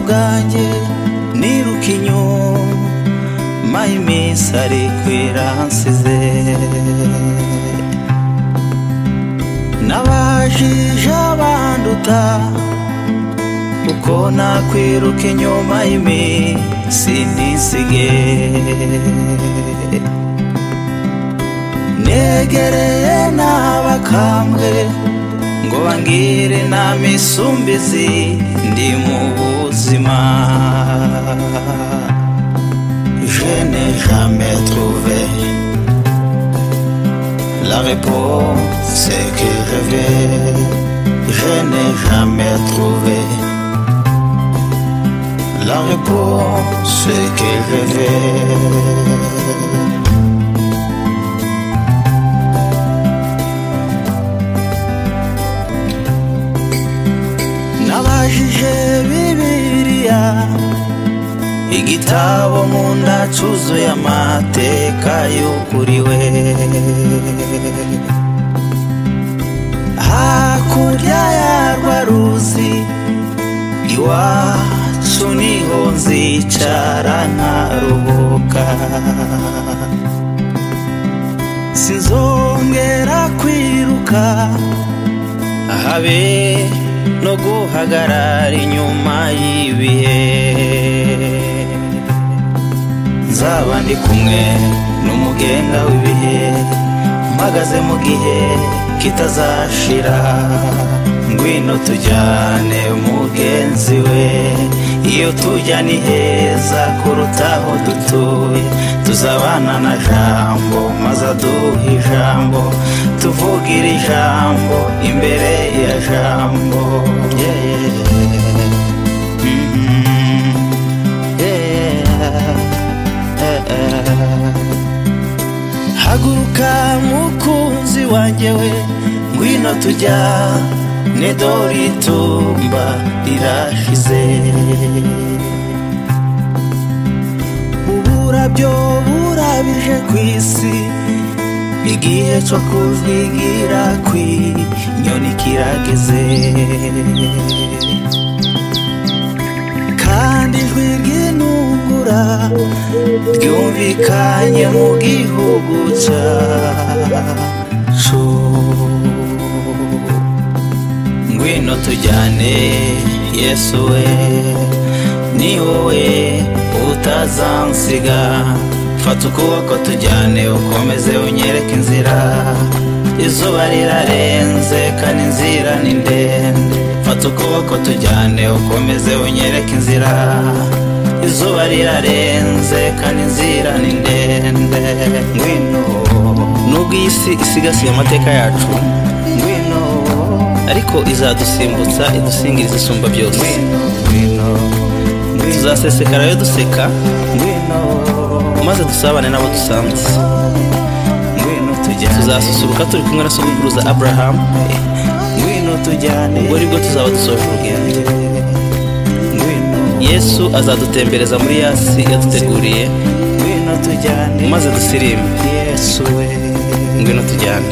nanjye niruka inyuma iminsi ari kwira nsize n'abajije abanduta uko nakwiruka inyuma y'iminsi ntisige negereye n'abakambwe ngo bangire na misumbizi ndi mu buzima je n'ai jamais trouvé la réponse que rêvais je n'ai jamais trouvé la réponse que rêvais nabajije bibiliya igitabo mu nda cyuzuye amateka yukuriwe hakurya yarwa ruzi iwacu niho nzicara nkaruhuka sinzongera kwiruka habe no guhagarara inyuma y'ibihe nzaba ndi kumwe n'umugenga w'ibihe mpagaze mu gihe kitazashira ngwino tujyane mugenzi we iyo tujya ni heza kuruta aho dutuye tuzabana na jambo maze aduha ijambo tuvugira ijambo imbere ya jambo yeah, yeah. Mm -hmm. yeah, haguruka mukunzi wanjye we ngwino tujya nedori itumba rirashize uburabyo burabije ku isi igihe cyo kujwigira kw'inyoni kirageze kandi ijwi ry'intungura ryumvikanye mu gihugu cyacu ngwino tujyane yesu we ni wowe utazansiga fata ukuboko tujyane ukomeze unyereke inzira izuba rirarenze kandi inzira ni ndende fata ukuboko tujyane ukomeze unyereke inzira izuba rirarenze kandi inzira ni ndende ngwino nubwo iyi si isigasiye amateka yacu ngwino ariko izadusimbutsa idusingiriza isumba byose ngwino tuzasesekara yo duseka ngwino maze dusabane n'abo dusanze tuzasusuruka turi kumwe na sogokuruza aburahamu ubwo bwo tuzaba dusoje urugendo yesu azadutembereza muri yasi yaduteguriye maze dusirimbe ngwino tujyane